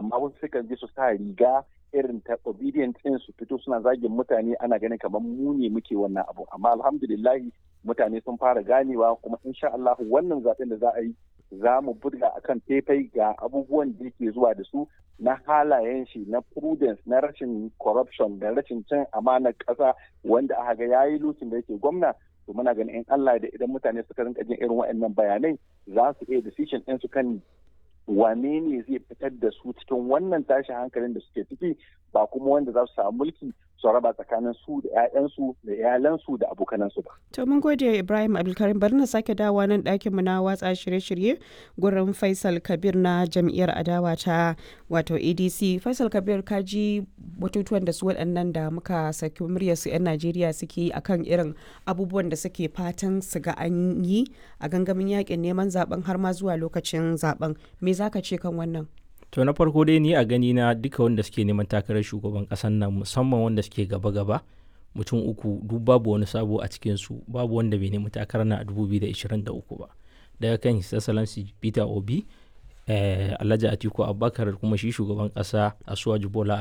amma wasu sukan je su sa riga irin ta obedient din su fito suna zagin mutane ana ganin kamar mu ne muke wannan abu amma alhamdulillahi mutane sun fara ganewa kuma insha Allah wannan zaben da za a yi za mu buga akan faifai ga abubuwan da yake zuwa da su na halayen shi na prudence na rashin corruption da rashin cin amanar ƙasa wanda aka ga yayi lukin da yake gwamna to muna ganin in Allah da idan mutane suka rinka jin irin waɗannan bayanai za su iya decision ɗin su kan wane ne zai fitar da su cikin wannan tashin hankalin da suke ciki ba kuma wanda za su samu mulki su raba tsakanin su da 'ya'yansu da iyalansu da abokanansu ba. To mun gode Ibrahim Abdulkarim bari na sake dawowa nan ɗakinmu na watsa shirye-shirye gurin Faisal Kabir na jam'iyyar adawa ta wato ADC. Faisal Kabir ka ji batutuwan da su waɗannan da muka saki muryar su 'yan Najeriya suke yi akan irin abubuwan da suke fatan su ga an yi a gangamin yakin neman zaben har ma zuwa lokacin zaben. Me za ka ce kan wannan? to na farko dai ni a gani na duka wanda suke neman takarar shugaban kasan nan musamman wanda suke gaba-gaba mutum uku duk babu wani sabo a cikin su babu wanda bai nemi takarar na a 2023 ba daga kan his excellency peter obi eh, alhaji atiku abubakar kuma shi shugaban kasa asuwaju bola